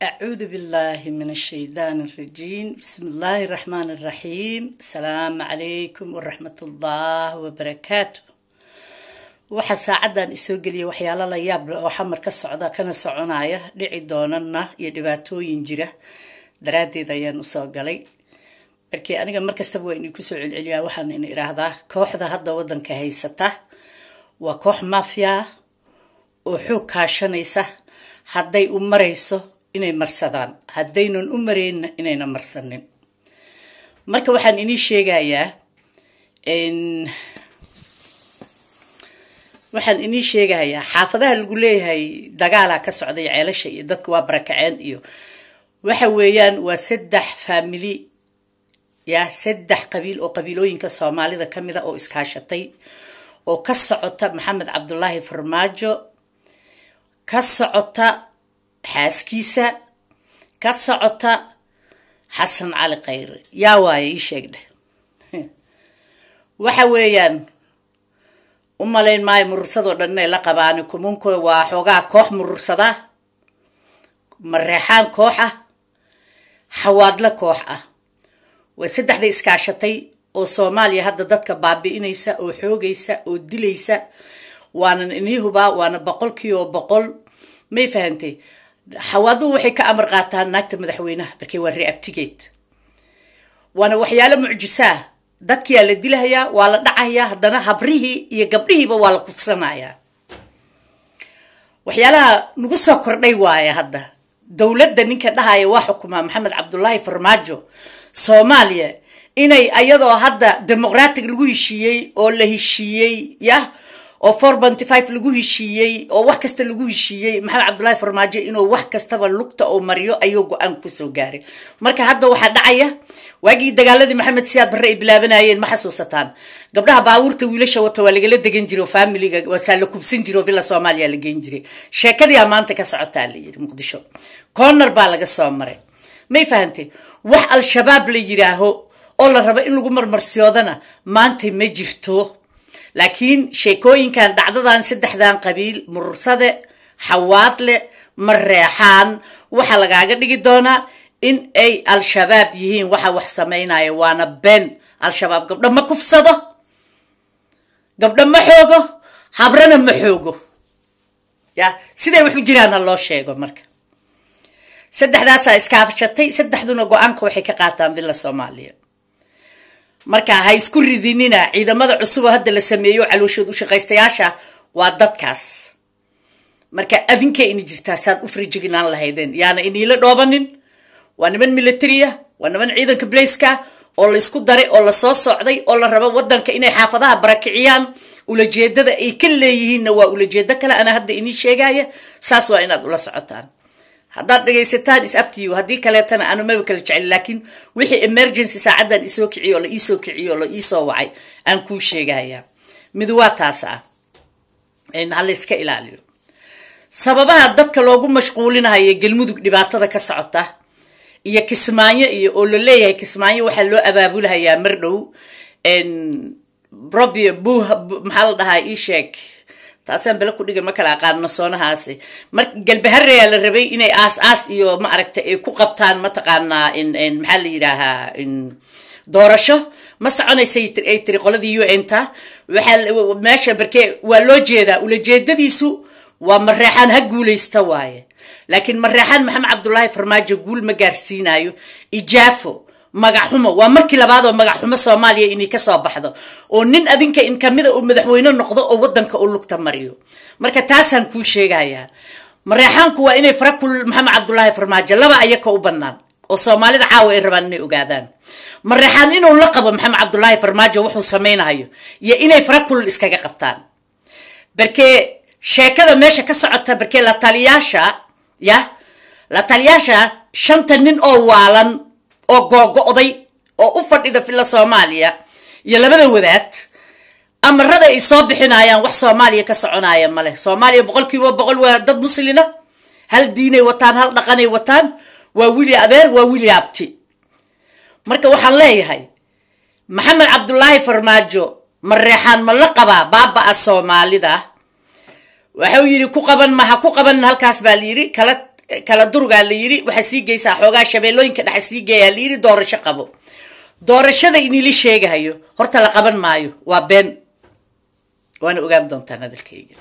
أعوذ بالله من الشيطان الرجيم بسم الله الرحمن الرحيم السلام عليكم ورحمة الله وبركاته waxa saacadan isoo geliya waxyaalo la yaab leh oo xamar ka socda kana soconaya dhici doonana iyo dhibaatooyin jira daraaddeed ayaan usoo galay markii aniga markastaba waa inay kusoo celceliyaa waxaan ina idhaahdaa kooxda hadda waddanka haysata waa koox mafia oo xoog kaashanaysa hadday u marayso inay marsadaan haddaynan u marayna inayna marsanin marka waxaan inii sheegayaa waxaan inii sheegayaa xaafadaha lagu leeyahay dagaalaa ka socday ceelasha iyo dadka waa barakaceen iyo waxa weeyaan waa saddex faamili ya saddex qabiil oo qabiilooyinka soomaalida ka mid a oo iskaashatay oo ka socota maxamed cabdulaahi farmaajo ka socota xaaskiisa ka socota xasan cali khayre yaa waaye ii sheeg dheh waxa weeyaan u malayn maayo murursadoo dhan inay la qabaani kumunka waa xoogaa koox murursada mareexaan koox ah xawaadle koox ah waa saddexda iskaashatay oo soomaaliya hadda dadka baabi'inaysa oo xoogaysa oo dilaysa waanan inii hubaa waana boqolkiiba boqol may fahantay xawaaduhu waxay ka amar qaataan naagta madaxweynaha markay waa reabtigeed waana waxyaalo mucjisaa dadkiyaa la dilahayaa waa la dhacayaa haddana habrihii iyo gabdhihiiba waa la kufsanayaa waxyaalaha nagu soo kordhay waaya hadda dowladda ninka dhahaya waa xukumaa maxamed cabdulaahi farmaajo soomaaliya inay ayadoo hadda demoqratic lagu heshiiyey oo la heshiiyey yah oo four benty five lagu heshiiyey oo wax kasta lagu heshiiyey maxamed cabdullaahi farmaajo inuu wax kastaba lugta oo mariyo ayuu go-aan kusoo gaaray marka hadda waxaa dhacaya waagii dagaaladii maxamed siyaad barre ay bilaabanayeen ma xasuusataan gabdhaha baabuurta wiilasha wata waa lagala degan jiro familiga waasaa la kubsan jiro villa soomaaliya la geen jiray sheekadiia maanta ka socotaa la yidhi muqdisho corner baa laga soo maray may fahantay wax al-shabaab la yidhaaho oo la rabo in lagu marmarsiyoodana maanta ma jirto laakiin sheekooyinkan dhacdadan saddexdan qabiil murursade xawaadle mareexaan waxaa lagaaga dhigi doonaa in ay al-shabaab yihiin waxa wax samaynaya waana been al-shabaab gabdho ma kufsado gabdho ma xoogo habrana ma xoogo ya siday wax u jiraan ha loo sheego marka saddexdaasaa iskaashatay saddexduna go-aanka waxay ka qaataan villa soomaaliya marka ha isku ridinina ciidamada cusub oo hadda la sameeyo calooshood u shaqaystayaasha waa dadkaas marka adinkay ini jirtaa saad u farijignaan lahaydeen yaana iniila dhoobanin waa niman militariya waa niman ciidanka blaiska oo laysku daray oo lasoo socday oo la rabo wadanka inay xaafadaha barakiciyaan ulajeedada ay ka leeyihiinna waa ulajeedo kale ana hadda inii sheegaya saas waa inaad ula socotaan haddaad dhegaysataan is abtiyu haddii kaleetana aanu maba kala jecel laakiin wixii emergency saacaddan isoo kiciyo oo la iisoo kiciyo oo la iisoo wacay aan kuu sheegayaa mid waa taas ah ha layska ilaaliyo sababaha dadka loogu mashquulinahayo galmudug dhibaatada ka socota iyo kismaayo iyo oo la leeyahay kismaayo waxaa loo abaabulahayaa mar dhow robi bu maxaa la dhahaa ii sheeg taasaan bele ku dhiga ma kala aqaano soonahaasi mar galbahareyaa la rabay inay aas aas iyo ma aragtay ay ku qabtaan mataqaanaa maxaa la yidhaahaa doorasho ma soconaysay ay tiri qoladii u n ta waxaa meesha barkee waa loo jeedaa ulajeedadiisu waa mareexaan ha guulaysta waaye laakiin mareexaan maxamed cabdulaahi farmaajo guul ma gaarsiinayo ijaafo magaxxumo waa markii labaad oo magaxxumo soomaaliya inay kasoo baxdo oo nin adinka in kamida uu madaxweyne noqdo oo wadanka u lugta mariyo marka taasaan kuu sheegayaa mareexaanku waa inay farakul maxamed cabdulaahi farmaajo laba ayaka u banaan oo soomaalida caawa ay rabaan inay ogaadaan mareexaan inuu la qabo maxamed cabdulaahi farmaajo wuxuu samaynayo iyo inay farakul iskaga qabtaan barkee sheekada meesha ka socota barkee la taliyaasha ya la taliyaasha shanta nin oo waalan oo googo'day oo u fadhida villa soomaaliya iyo labada wadaad amarada ay soo bixinayaan wax soomaaliya ka soconaya maleh soomaaliya boqol kiiba boqol waa dad muslina hal diinay wataan hal dhaqanay wataan waa wili adeer waa wili abti marka waxaan leeyahay maxamed cabdulaahi farmaajo mareexaan ma la qabaa baaba-a soomaalida waxau yidhi ku qaban maha ku qaban halkaas baa la yidhi kala kala durgaa la yidhi waxaa sii geysaa xoogaa shabeellooyinka dhexa sii geeyaa la yidhi doorasho qabo doorashada inili sheegahayo horta la qaban maayo waa been waana ogaan doontaan hadalkayga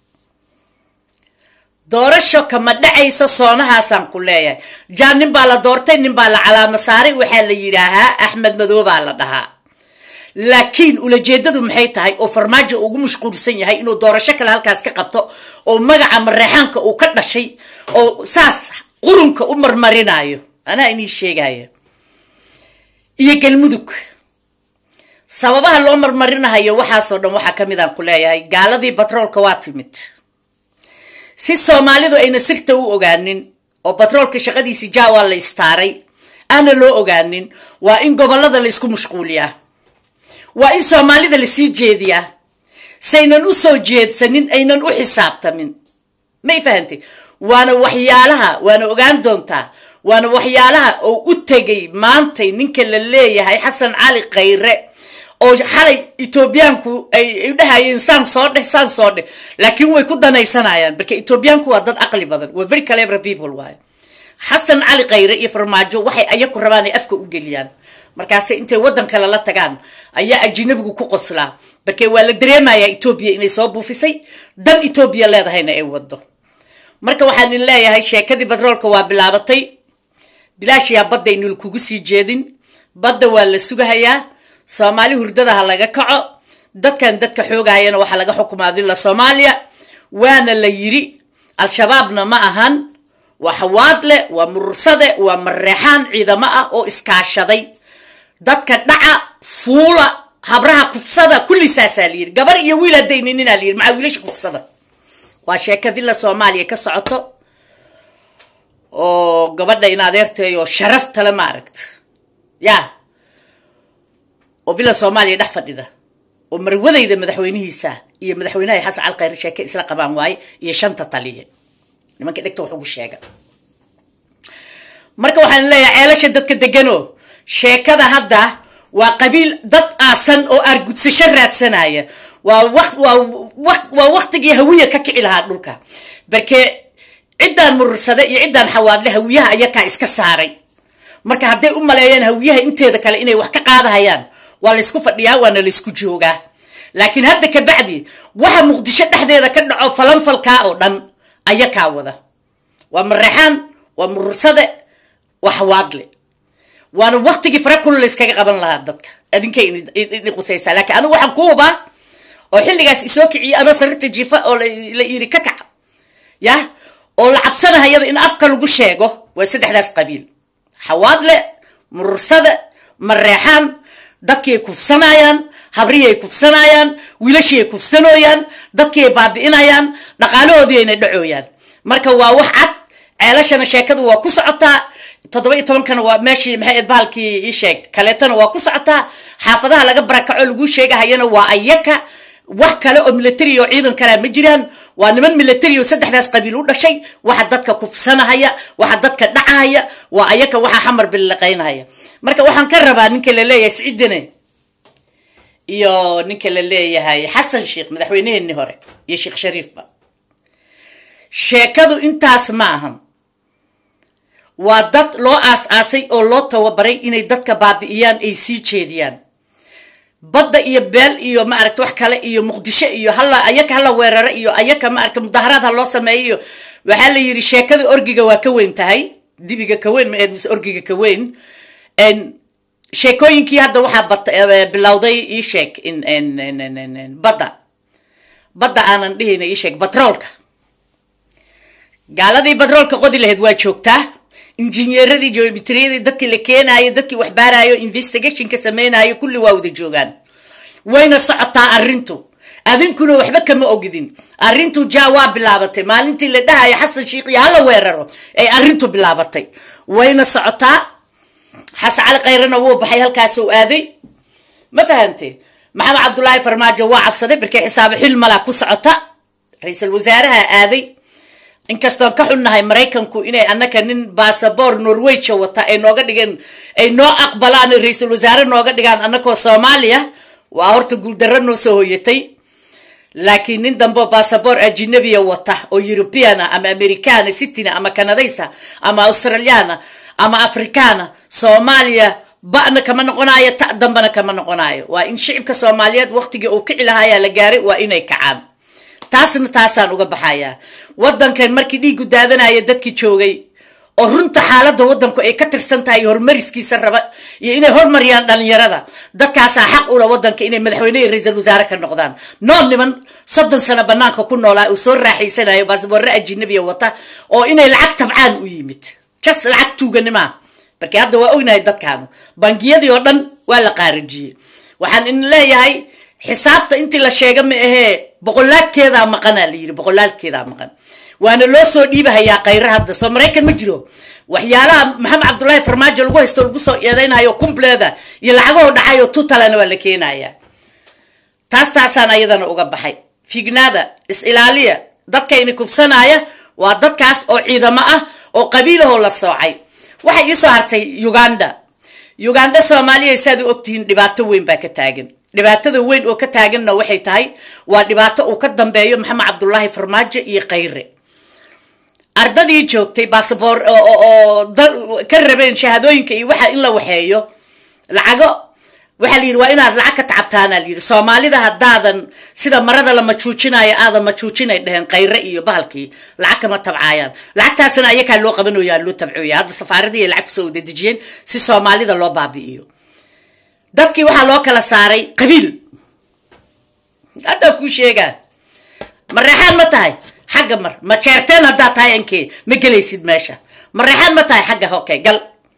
doorasho kama dhacayso soonahaasaan ku leeyahay jaan nin baa la doortay nin baa la calaamo saaray waxaa la yidhaahaa axmed madoo baa la dhahaa laakiin ulajeedadu maxay tahay oo farmaajo ugu mashquulsan yahay inuu doorasho kale halkaas ka qabto oo magaca mareexaanka uu ka dhashay oo saas qurunka u marmarinayo anaa inii sheegaya iyo galmudug sababaha loo marmarinahayo waxaasoo dhan waxaa ka mid aan ku leeyahay gaaladii batroolka waa timid si soomaalidu ayna sirta u ogaanin oo batroolka shaqadiisi jaawaa la istaaray aana loo ogaanin waa in gobollada la isku mashquuliyaa waa in soomaalida lasii jeediyaa saynan u soo jeedsanin aynan u xisaabtamin may fahantay waana waxyaalaha waana ogaan doontaa waana waxyaalaha oo u tegay maantay ninka la leeyahay xasan cali khayre oo xalay etoobiyaanku ay dhahayeen saan soo dheh saan soo dheh laakiin way ku danaysanayaan marka etoobiyaanku waa dad caqli badan waa very clever people waayo xasan cali khayre iyo farmaajo waxay ayaku rabaan ay afka u geliyaan markaase intay waddan kale la tagaan ayaa ajinabigu ku qoslaa marke waa la dareemayaa etoobiya inay soo buufisay dan etoobiya leedahayna ay wado marka waxaan in leeyahay sheekadii batroolka waa bilaabatay bilaashiyaa badda aynul kugu sii jeedin badda waa la sugahayaa soomaali hurdada ha laga kaco dadkan dadka xoogaayana waxaa laga xukumaa dilla soomaaliya waana la yidhi al-shabaabna ma ahan waa xawaadle waa murursade waa mareexaan ciidamo ah oo iskaashaday dadka dhaca fuula habraha kufsada kulli saasaa la yidhi gabar iyo wiil haddayninina la yidhi maxaa wiilasha kufsada waa sheeka dilla soomaaliya ka socoto oo gabadha in adeerteeyo sharaftale ma aragta ya oo villa soomaaliya dhex fadhida oo marwadayda madaxweynihiisa iyo madaxweynaha xasan cali khayre sheeke isla qabaan waaye iyo shanta taliye nimanka dhegta wax ugu sheega marka waxaan leeyahay ceelasha dadka degano sheekada hadda waa qabiil dad aasan oo aargudsasho raadsanaya waa waa waktigii hawiya ka kici lahaa dhulka barke ciddaan murursade iyo ciddaan xawaadle hawiyaha ayakaa iska saaray marka hadday u maleeyaan hawiyaha inteeda kale inay wax ka qaadahayaan waa laysku fadhiyaa waana laysku joogaa laakiin hadda ka bacdi waxa muqdisho dhexdeeda ka dhaco falanfalkaa oo dhan ayakaa wada waa mareexaan waa murursade waa xawaadle waana waktigii fara kula layskaga qaban lahaa dadka adinkay ini qusaysaa laakiin anigu waxaan ku hubaa oo xilligaas isoo kiciyay anoo sariirta jiifa oo la yiri ka kaca yah oo la cabsanahayaba in afka lagu sheego waa saddexdaas qabiil xawaadle murursade mareexaan dadkiay kufsanayaan habriyay kufsanayaan wiilashiay kufsanooyaan dadkiay baabi'inayaan dhaqaalahoodii ayna dhacooyaan marka waa wax cad ceelashana sheekadu waa ku socotaa toddoba iyo tobankana waa meeshii maxay bahalkii ii sheeg kaleetana waa ku socotaa xaafadaha laga barakaco lagu sheegahayana waa ayaka wax kale oo military oo ciidan kalea ma jiraan waa niman military oo saddexdaas qabiil u dhashay waxa dadka kufsanahaya waxa dadka dhacahaya waa ayaka waxa xamar billiqaynahaya marka waxaan ka rabaa ninka la leeyahay siciidine iyo ninka la leeyahay xasan sheekh madaxweyneheenii hore iyo sheekh shariifba sheekadu intaas ma ahan waa dad loo aas-aasay oo loo tababaray inay dadka baabi'iyaan ay sii jeediyaan badda iyo beel iyo maaragta wax kale iyo muqdisho iyo hala ayaka hala weeraro iyo ayaka maaragta mudaharaad ha loo sameeyo iyo waxaa la yidhi sheekada orgiga waa ka weyn tahay dibiga ka weyn ma eed mise orgiga ka weyn sheekooyinkii hadda waxaa bat bilowday ii sheeg badda badda aanan dhihina ii sheeg batroolka gaaladii batroolka qodi lahayd waa joogtaa injineeradii geometriyadii dadkii la keenaayo dadkii wax baarayo investigationka samaynayo kulli waa wada joogaan wayna socotaa arrintu adinkuna waxba kama ogidin arrintu ja waa bilaabatay maalintii la dhahayo xasan sheikh iyo hala weeraro ay arrintu bilaabatay wayna socotaa xasan cali khayrena wuu baxay halkaas uu aaday ma fahante maxamed cabdullaahi farmaajo waa cabsaday markay xisaabo xil malaa ku socota ra-iisul wasaaraha aaday inkastoon ka xunnahay maraykanku inay annaka nin basaboor norweja wata ay nooga dhigeen ay noo aqbalaan ra-iisul wasaare nooga dhigaan annakoo soomaaliya waa horta guuldarro noo soo hoyatay laakiin nin dambe bassabor ajinabiya wata oo europeana ama americana cityna ama canadaysa ama australiana ama africana soomaaliya ba'na kama noqonayo ta dambana kama noqonayo waa in shicibka soomaaliyeed waqtigii uu kici lahayaa la gaaray waa inay kacaan taasna taasaan uga baxayaa waddankan markii dhiigu daadanaya dadkii joogay oo runta xaaladda waddanku ay ka tirsan tahay horumariskiisa raba iyo inay hormariyaan dhalinyarada dadkaasaa xaq ula waddanka inay madaxweyne iyo ra-iisal wasaare ka noqdaan nool niman soddon sano banaanka ku noolaa uu soo raaxaysanayo baasboorre ajinabiya wata oo inay lacag tabcaan u yimid jas lacag tuuganimaa markii hadda waa ognahay dadkaanu bangiyadii oo dhan waa la qaarijiyey waxaan in leeyahay xisaabta intii la sheega ma ahee boqolaadkeedaa maqanaa la yidhi boqolaadkeedaa maqan waana loo soo dhiibahayaa kayre hadda soo maraykan ma jiro waxyaalaha maxamed cabdullaahi farmaajo lagu haysto lagu soo eedaynayo kumbleeda iyo lacagahoo dhacay oo tutalana waa la keenayaa taas taasaan ayadana uga baxay fignaada is-ilaaliya dadkayni kufsanaya waa dadkaas oo ciidamo ah oo qabiilahoo la soocay waxay iisoo hartay uganda uganda soomaaliya saad u ogtihiin dhibaato weyn baa ka taagan dhibaatada weyn oo ka taaganna waxay tahay waa dhibaato uu ka dambeeyo maxamed cabdullaahi farmaajo iyo kayre ardadii joogtay basaboor oo ka rabeen shahaadooyinka iyo waxa in la waxeeyo lacago waxaa la yidhi waa inaad lacag ka tacabtaana la yidhi soomaalida haddaadan sida marada la majuujinayo aadan majuujinay dheheen kayre iyo bahalkii lacag kama tabcaayaan lacagtaasna ayakaa loo qabanayo loo tabcooya hadda safaaradii ay lacag kusoo wadadejiyeen si soomaalida loo baabi'iyo dadkii waxaa loo kala saaray qabiil haddaa kuu sheegaa ma reexaan ma tahay xagga mar ma jeerteen haddaad tahay ankee ma gelaysid meesha ma reexaan ma tahay xagga hoke gal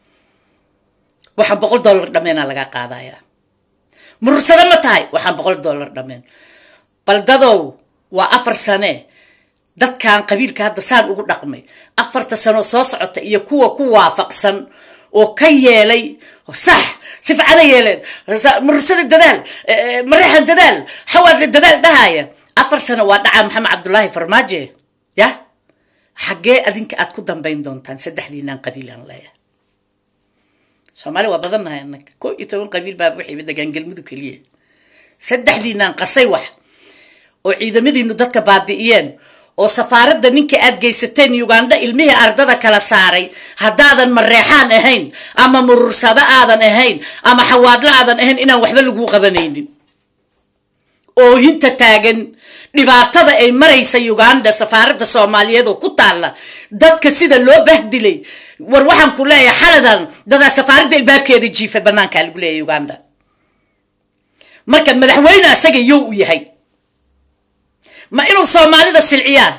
waxaan boqol dollar dhammeena laga qaadayaa murursado ma tahay waxaan boqol dollar dhammeen baldadow waa afar sane dadkan qabiilka hadda saan ugu dhaqmay afarta sanoo soo socota iyo kuwa ku waafaqsan oo ka yeelay sax si ficana yeeleen murursada dadaal mareexan dadaal xawaadle dadaal dhahaya afar sano waa dhacaa maxamed cabdullaahi farmaaje ya xaggee adinka aad ku dambayn doontaan saddexdiinaan qabiilaan leeyahay soomaali waa badannahay annaga ko iyo toban qabiil baa waxayba degaan galmudug keliya saddexdiinaan qasay wax oo ciidamadiinu dadka baabi'iyeen oo safaaradda ninka aad geysateen uganda ilmihii ardada kala saaray haddaadan mareexaan ahayn ama murursado aadan ahayn ama xawaadlo aadan ahayn inaan waxba laguu qabanaynin oohinta taagan dhibaatada ay maraysa uganda safaaradda soomaaliyeed oo ku taalla dadka sida loo bahdilay war waxaan ku leeyahay xaladan dadaa safaaradda ilbaabkeeda jiifa banaankaa lagu leeyahay uganda marka madaxweyne asaga yow u yahay ma inuu soomaalida silciyaa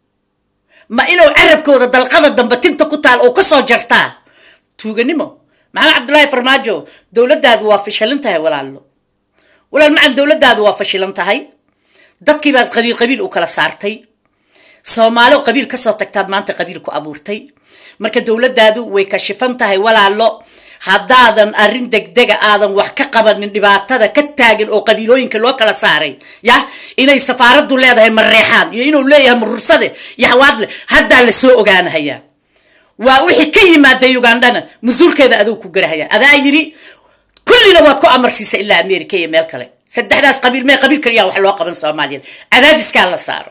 ma inuu carabkooda dalqada dambe tinta ku taal oo kasoo jartaa tuuganimo maxamed cabdullaahi farmaajo dowladdaadu waa fashilan tahay walaalo walaal macan dowladdaadu waa fashilan tahay dadkii baad qabiil qabiil u kala saartay soomaalo qabiil kasoo tagtaad maanta qabiil ku abuurtay marka dowladdaadu way kashifan tahay walaalo haddaadan arrin degdega aadan wax ka qabanin dhibaatada ka taagan oo qabiilooyinka loo kala saaray yah inay safaaraddu leedahay mareexaan iyo inuu leeyahay marursade iyo hawaadle haddaa la soo ogaanahayaa waa wixii ka yimaada ugandhana mas-uulkeeda aduu ku garahaya adaa yidhi kullina waad ku amarsiisa ilaa america iyo meel kale saddexdaas qabiil mee qabiil kaliyaa wax loo qaban soomaaliyeed cadaadiskaa la saaro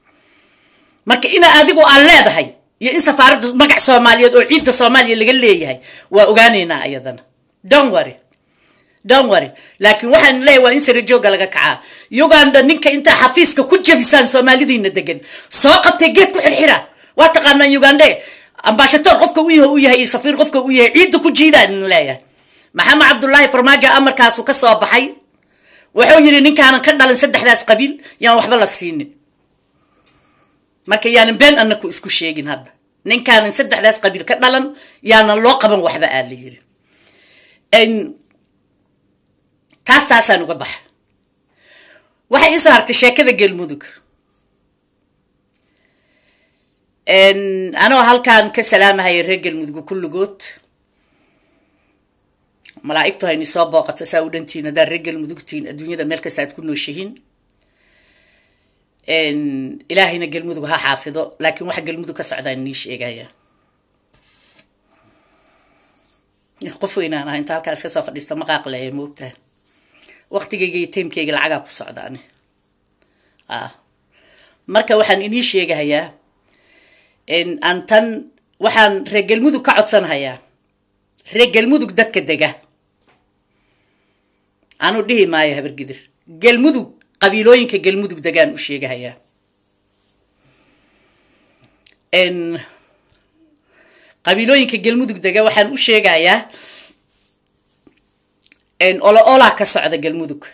marka ina adigu aan leedahay iyo in safaaradda magac soomaaliyeed oo ciidda soomaaliya laga leeyahay waa ogaanaynaa ayadana don worry don worry laakiin waxaan leeyahay waa in sarajooga laga kacaa uganda ninka intaa xafiiska ku jabisaan soomaalidiina degan soo qabtay geed ku xirxira waa taqaanaan ugande ambashator qofka u yahay u yahay iyo safiir qofka u yahay ciidda ku jiidaan in leeyahay maxamed cabdullaahi farmaajo amarkaasu ka soo baxay wuxuu yidhi ninkaanan ka dhalin saddexdaas qabiil yaan waxba la siinin marka yaanan been anaku isku sheegin hadda ninkaanan saddexdaas qabiil ka dhalan yaanan loo qaban waxba aa la yiri taas taasaan uga baxa waxay ii soo hartay sheekada galmudug anoo halkaan ka salaamahaya reer galmudug kulligood malaa'igtu hayni soo booqato saa u dhantihiin haddaad reer galmudugtihiin adduunyada meel kasta aad ku nooshihiin ilaahayna galmudug ha xaafido laakiin waxa galmudug ka socdaa nii sheegaya qof weynaan aha inta halkaa iska soo fadhiista maqaaqleeya moogtaha waktigayga iyo taymkayga lacagaa ku socdaani ah marka waxaan inii sheegahayaa aan tan waxaan reer galmudug ka codsanhayaa reer galmudug dadka dega anuu dhihi maayo habargidir galmudug qabiilooyinka galmudug degaan u sheegahayaa qabiilooyinka galmudug dega waxaan u sheegayaa olo olaa ka socda galmudug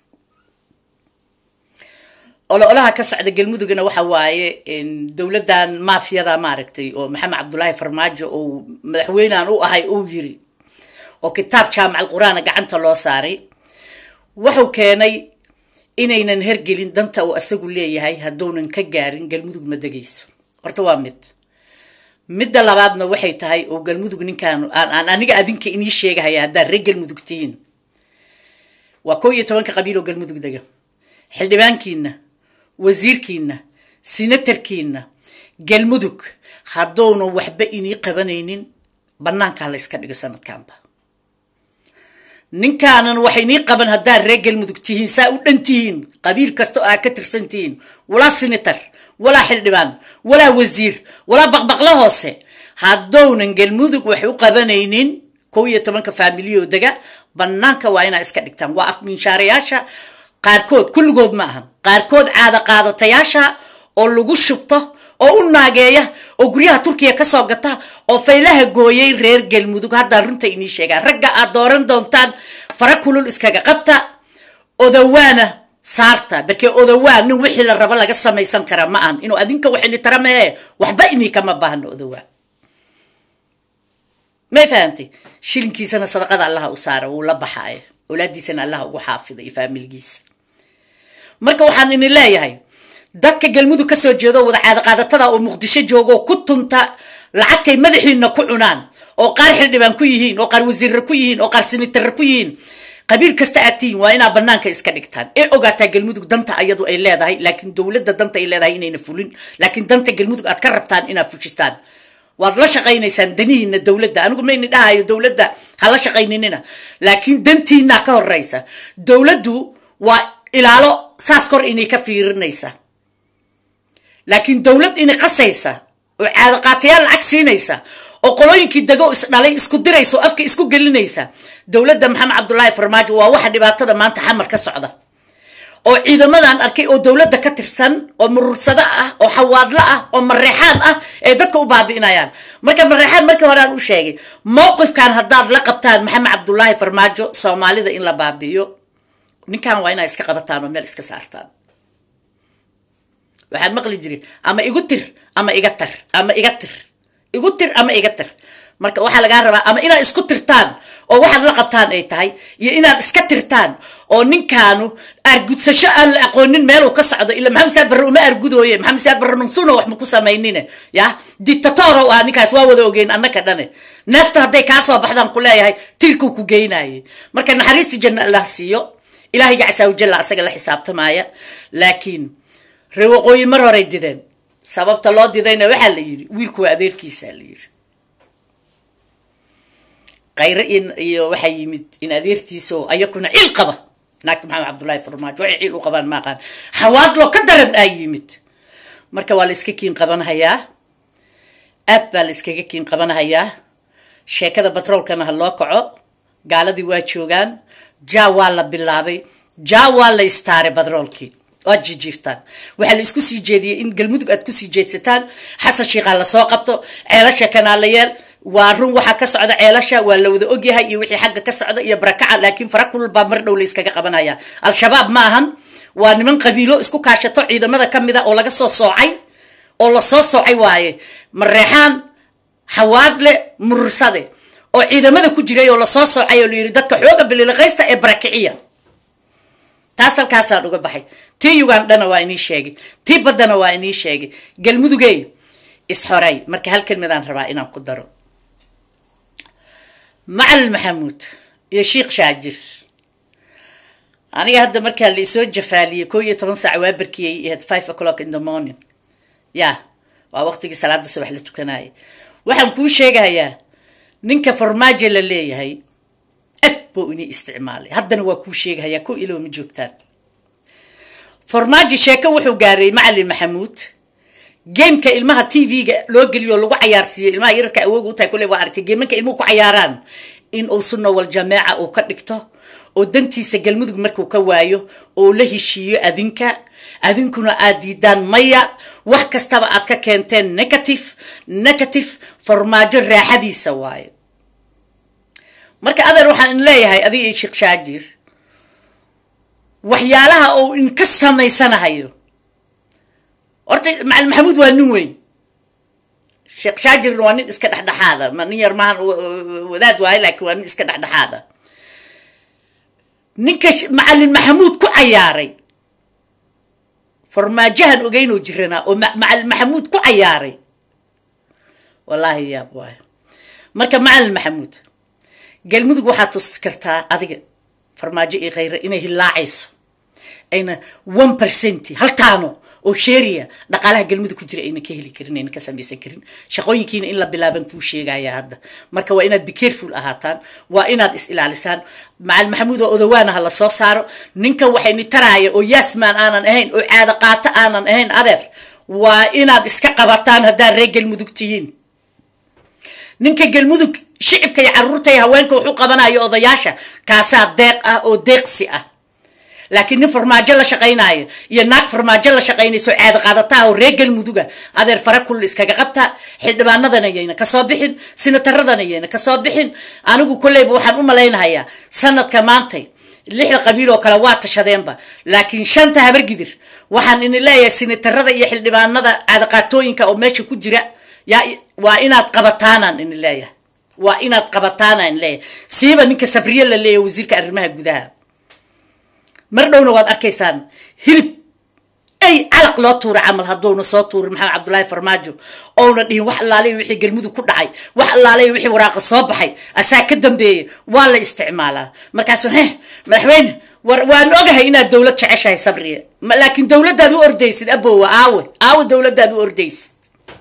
olo olaha ka socda galmudugna waxa waaye dowladdan maafiyada maaragtay oo maxamed cabdullaahi farmaajo oo madaxweynean u ahay uu yiri oo kitaab jaamac alqur-aana gacanta loo saaray wuxuu keenay inaynan hergelin danta uu asagu leeyahay hadduunan ka gaarin galmudug ma degayso horta waa mid midda labaadna waxay tahay oo galmudug ninkaan aan aniga adinka inii sheegahaya haddaad reer galmudug tihiin waa koo iyo tobanka qabiil oo galmudug dega xildhibaankiina wasiirkiina sinatarkiina galmudug hadduunan waxba inii qabanaynin bannaankaa la yska dhigo sanadkanba ninkaanan wax inii qaban haddaad reer galmudug tihiin saa u dhan tihiin qabiil kasta oo aad ka tirsan tihiin walaa sinatar walaa xildhibaan walaa wasiir walaa baqbaqlo hoose haddounan galmudug wax u qabanaynin kow iyo tobanka faamiliyoo dega bannaanka waa inaa iska dhigtaan waa afminshaarayaasha qaarkood kulligood ma ahan qaarkood caada qaadatayaasha oo lagu shubto oo u naageeya oo guryaha turkiya kasoo gata oo faylaha gooyay reer galmudug haddaa runta inii sheegaan ragga aad dooran doontaan fara kulul iskaga qabta odawaana saarta barkee odawaa nin wixii la rabo laga samaysan kara ma ahan inuu adinka wax ini tara mehe waxba inii kama baahno odawaa may fahamtay shilinkiisana sadaqada allaha u saara wuu la baxaayo awlaadiisana allaha ugu xaafida iyo faamilgiisa marka waxaan ini leeyahay dadka galmudug kasoo jeedo wada caadaqaadatada oo muqdisho joogo ku tunta lacagtay madaxiina ku cunaan oo qaar xildhibaan ku yihiin oo qaar wasiirra ku yihiin oo qaar sinitarra ku yihiin qabiil kasta aad tihiin waa inaa banaanka iska dhigtaan ee ogaataa galmudug danta ayadu ay leedahay laakiin dowladda danta ay leedahay inayna fulin laakiin danta galmudug aad ka rabtaan inaad fujistaan waad la shaqaynaysaan danihiina dowladda anigu mayni dhahayo dowladda ha la shaqayninina laakiin dantiinaa ka horeysa dowladdu waa ilaalo saas kor inay ka fiirinaysa laakiin dowlad inay qasaysa oo caadaqaatayaal lacag siinaysa oo qolooyinkii dego isdhalay isku diraysa oo afka isku gelinaysa dowladda maxamed cabdullaahi farmaajo waa waxa dhibaatada maanta xamar ka socda oo ciidamadan arkay oo dowladda ka tirsan oo murursado ah oo xawaadlo ah oo mareexaan ah ee dadka u baabi'inayaan marka mareexaan markii hore aan u sheegay mowqifkan haddaad la qabtaan maxamed cabdullaahi farmaajo soomaalida in la baabi'iyo ninkan waa inaa iska qabataan oo meel iska saartaan waxaad maqli jirin ama igu tir ama iga tar ama iga tir igu tir ama iga tir marka waxaa lagaa rabaa ama inaad isku tirtaan oo waxaad la qabtaan ay tahay iyo inaad iska tirtaan oo ninkaanu argudsasho aan la aqoonin meeluu ka socdo ila maxamed saad barre uma argudooye maxamed saad barre nunsuno wax ma ku samaynine ya dictatoro ah ninkaas waa wada ogeyn annaka dhane neefta hadday kaa soo baxdaan ku leeyahay tirkuu ku geynaye marka naxariista janna allah siiyo ilaahiga casaawajalla asaga la xisaabtamaya laakiin ree waqooyi mar horay dideen sababta loo didayna waxaa la yidhi wiilku waa adeerkiisaa la yidhi kayre iyo waxaa yimid in adeertiisaoo ayakuna ciil qaba naagta maxamed cabdullaahi farmaajo waxay ciil u qabaan ma aqaan xawaadloo ka daran aa yimid marka waa la iska kiin qabanhayaa aad baa la iskaga kiin qabanhayaa sheekada batroolkana ha loo kaco gaaladii waa joogaan ja waa la bilaabay ja waa la istaaray batroolkii waad jijiirtaan waxaa la isku sii jeediyey in galmudug aad kusii jeedsataan xasan shiikhaa lasoo qabto ceelasha kanaalayeel waa run waxaa ka socda ceelasha waa la wada ogyahay iyo wixii xagga ka socda iyo barakaca laakiin fara kulul baa mar dhow la iskaga qabanaya al-shabaab ma ahan waa niman qabiilo isku kaashato ciidamada ka mid a oo laga soo soocay oo lasoo soocay waaye mareexaan xawaadle murursade oo ciidamada ku jiray oo lasoo soocay oo la yidhi dadka xooga bililiqaysta ee barakiciya taas halkaasaan uga baxay tii ugandhana waa inii sheegay tii baddana waa inii sheegay galmudugey isxorey marka hal kelmadaan rabaa inaan ku daro macalin maxamuud iyo sheikh shaajir aniga hadda markaa la isoo jafaaliyey koo iyo toban saac waa barkiyey ahayd five o'clock in the morning ya waa waqtigii salaada subax la tukanayay waxaan kuu sheegayaa ninka farmaajo la leeyahay ad buu inii isticmaalay haddana waa kuu sheegahayaa ko ilow ma joogtaan farmaajo sheeko wuxuu gaaray macalin maxamuud gameka ilmaha t v-ga loo geliyo lagu cayaarsiiyo ilmaha yararka awooga u tahay kule waa aragtay geemanka ilmuhu ku cayaaraan in uu sunna wal jameeca uu ka dhigto oo dantiisa galmudug markuu ka waayo oo la heshiiyo adinka adinkuna aad diidaan maya wax kastaba aad ka keenteen negative negative farmaajo raaxadiisa waayo marka adeer waxaan in leeyahay adiga iyo sheekh shaajir waxyaalaha uu inka samaysanahayo horta macalin maxamuud waa nin weyn sheekh shaajirna waa nin iska dhexdhexaada ma nin yar maahan wadaad waayo laakiin waa nin iska dhexdhexaada ninka macalin maxamuud ku cayaaray farmaajahan ogeynoo jiranaa oo macalin maxamuud ku cayaaray wallaahi yaab waayo marka macalin maxamuud galmudug waxaad tusi kartaa adiga farmaajo iyo khayre inay hilaacayso ayna one percent haltaano oo sheeriya dhaqaalaha galmudug ku jira ayna ka heli karin ayna ka samaysan karin shaqooyinkiina in la bilaaban kuu sheegaya hadda marka waa inaad be careful ahaataan waa inaad is ilaalisaan macalin maxamuud oo odawaana ha la soo saaro ninka waxayni taraaya oo yaasmaan aanan ahayn oo caado qaato aanan ahayn adeer waa inaad iska qabataan haddaad reer galmudug tihiin ninka galmudug shicibka iyo carruurta iyo haweenka wuxuu qabanayo odayaasha kaasaa deeq ah oo deeqsi ah laakiin nin farmaajo la shaqaynaayo iyo naag farmaajo la shaqaynayso caado qaadataa oo reer galmuduga adeer fara kull iskaga qabta xildhibaanadana yayna kasoo bixin sinataradana yayna kasoo bixin anigu kolleyba waxaan u malaynahayaa sanadka maantay lixda qabiil oo kale waa tashadeenba laakiin shanta habargidir waxaan ini leeyahay sinatarada iyo xildhibaanada caadaqaatooyinka oo meesha ku jira yaa waa inaad qabataanaan ini leeyahay waa inaad qabataanaan leeyahay siiba ninka sabriye la leeyahay wasiirka arrimaha gudaha mar dhowna waad arkaysaan hilib ay calaq loo tuura camal hadduuna soo tuurin maxamed cabdullaahi farmaajo ouna dhihin wax allaalay wixii galmudug ku dhacay wax allaalay wixii waraaqa soo baxay asaa ka dambeeyay waa la isticmaalaa markaasu heh madaxweyne war waan ogahay inaad dowlad jeceshahay sabriye laakiin dowladdaad u ordaysid abowa aawe aawe dowladdaad u ordaysid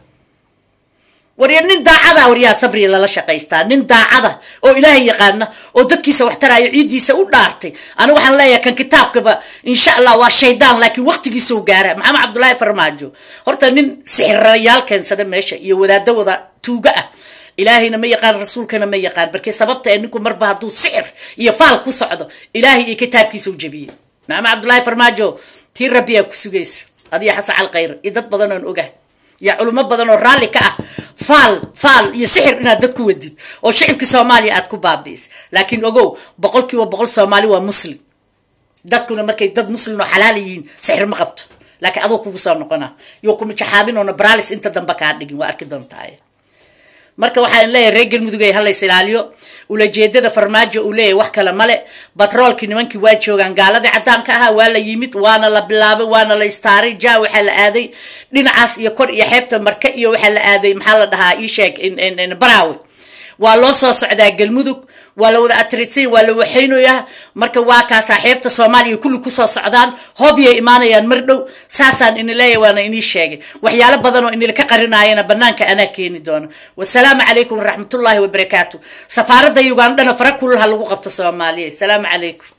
warya nin daacada waryaa sabriya lala shaqaystaa nin daacada oo ilaahay yaqaana oo dadkiisa wax taraayo ciiddiisa u dhaartay anigu waxaan leeyahay kan kitaabkaba insha allah waa shaydaan laakiin waqtigiisau gaara maxamed cabdullaahi farmaajo horta nin sixirayaal keensada meesha iyo wadaado wada tuuga ah ilaahayna ma yaqaan rasuulkana ma yaqaan barkee sababta ee ninku marba hadduu sixir iyo faal ku socdo ilaahay iyo kitaabkiisa u jebiyey maxamed cabdullaahi farmaajo tii rabbiyaa ku sugaysa adiyo xasan calkhayr iyo dad badan oon ogahay iyo culimo badan oo raalli ka ah faal faal iyo sixir inaad dad ku wadid oo shicibka soomaaliya aad ku baabi'is laakiin ogow boqol kiiba boqol soomaali waa muslim dadkuna markay dad muslim oo xalaal yihiin sixir ma qabto laakiin adoo kugu soo noqona yo kuma jaxaabinoona baralis inta dambe kaa dhigin waa arki doontaa marka waxaan leeyahay reer galmudugay halays ilaaliyo ulajeedada farmaajo uu leeyahay wax kale male batroolkii nimankii waa joogaan gaaladii caddaanka ahaa waa la yimid waana la bilaabay waana la istaaray ja waxaa la aaday dhinacaas iyo kor iyo xeebta marke iyo waxaa la aaday maxaa la dhahaa isheeg baraawe waa loo soo socdaa galmudug waa la wada atridsay waa la waxaynayaa marka waa kaasaa xeebta soomaaliya kulli kusoo socdaan hobyay imaanayaan mar dhow saasaan ini leeyahy waana inii sheegay waxyaalo badan oo inila ka qarinaayana banaanka anaa keeni doono wasalaamu calaykum waraxmatullaahi wabarakaatu safaaradda ugandhana fara kulul ha lagu qabto soomaaliya asalaamu calaykum